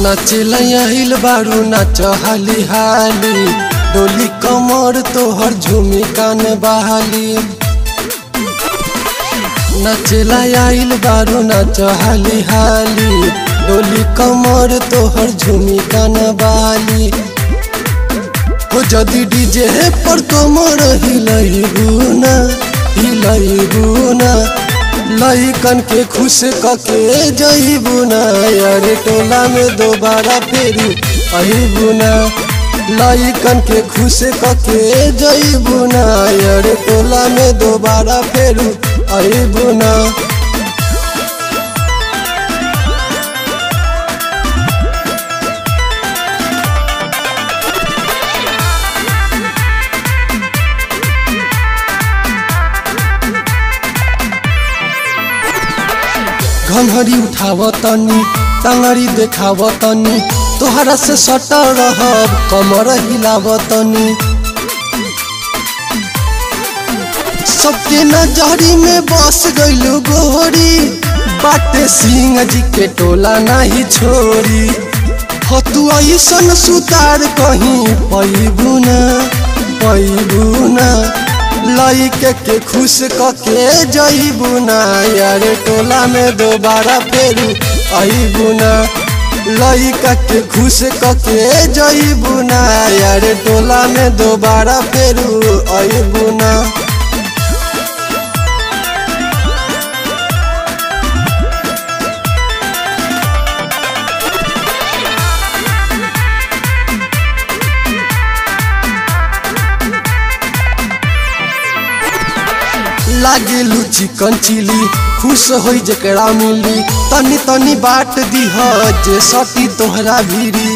नाचेला आइल बारू नाच हाली हाली डोली कमर तोहर झूमी कान बहाली नाचेला आइल बारू नाच हाली हाली डोली कमर तोहर झूमी कान बहाली हो जदि डीजे पर कमर हिलई बुना हिलई बुना लइकन के खुश कके जईबू ना यार टोला में दोबारा फेरू अहिबू ना लइकन के खुश कके जईबू ना यार टोला में दोबारा फेरू अहिबू ना घंघरी उठाव तनी टंगड़ी देखाव तनी तोहरा से सटा रहब कमर हिलाव तनी सबके नजरी में बस गइलू गोरी बाटे सिंह जी के टोला नहीं छोड़ी हो तू ऐसन सुतार कहीं पैबू ना पैबू ना लइके के खुश कके जईबू ना यार टोला में दोबारा फेरू अबू ना लइका के खुश कके जईबू ना यार टोला में दोबारा फेरू अबू ना लागेलू चिकन चिली खुश होई जकरा मिली तनी तनी बाट दीह जे सटी तोहरा भीरी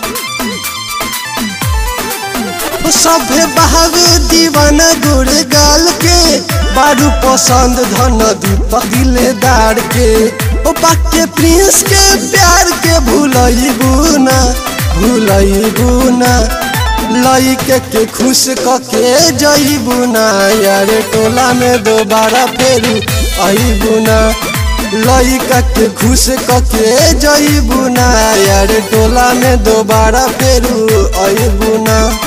सभे बहावे दीवाना गोर गाल के बारू पसंद धन दीपक दिलेदार के ओ पाके प्रिंस के प्यार के भूलई ना भूलई ना लइके के खुश कके जईबू ना यार टोला में दोबारा फेरू अबू ना लइका के खुश कके जईबू ना यार टोला में दोबारा फेरू अबू ना